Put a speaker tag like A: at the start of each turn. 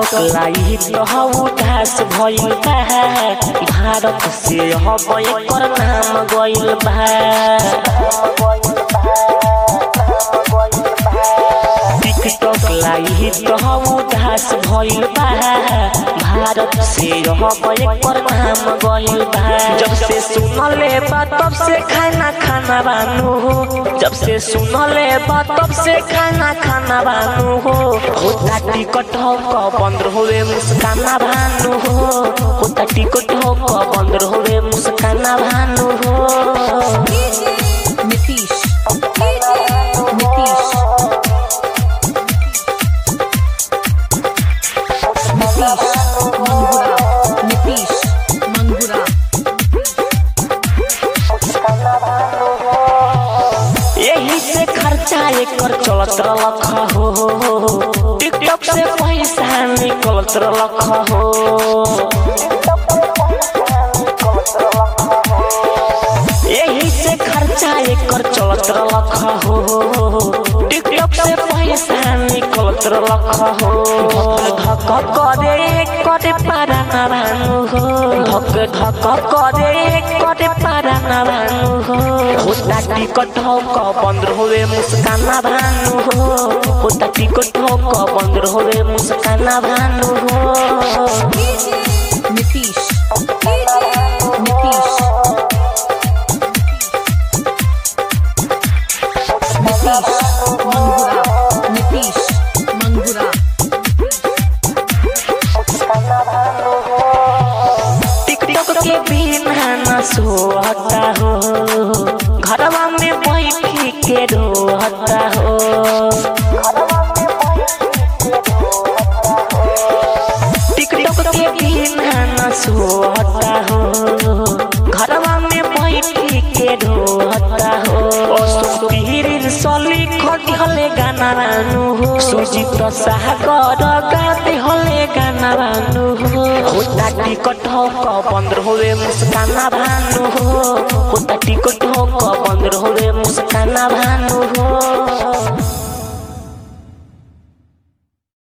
A: TikTok light हऊ घास भइल बा भारत से हब एकर नाम गइल बा टिकटॉक लाइट हऊ घास भइल बा भारत से हब एकर नाम गइल बा जब से सुनले बा तब से खाना खाना बानू हो जब से सुनले बा तब से खाना खाना बानू हो होता टिकट हो क बंद होवे मुस्काना भानु हो होता टिकट हो क बंद होवे मुस्काना भानु हो
B: नीतीश नीतीश मंगुरा नीतीश मंगुरा
A: यही से खर्चा एकर चलत रलख हो टिकटॉक से पैसा निकलत रलख हो यही से खर्चा एकर चलत रलख हो टिकटॉक से पैसा निकलत रलख हो धक करे करे पारा ना भानु हो धक धक करे करे पारा ना भानु हो होता टिकट हो क बंद होवे मुस्काना भानु हो होता टिकट हो क बंद होवे मुस्काना भानु हो
B: नीतीश नीतीश नीतीश मंगुरा नीतीश मंगुरा
A: टिकटॉक के बिना न सोहता हो घरवा में बैठी के रोहता हो टिकटॉक के बिना न सोहता हो घरवा में बैठी के रोहता हो सुपीरिन सली खटी हले गाना रानू हो सुजीत सागर गाते हले गाना रानू हो होता टिकट हो क बंद होवे मुस्काना भानु हो होता टिकट हो क बंद होवे मुस्काना भानु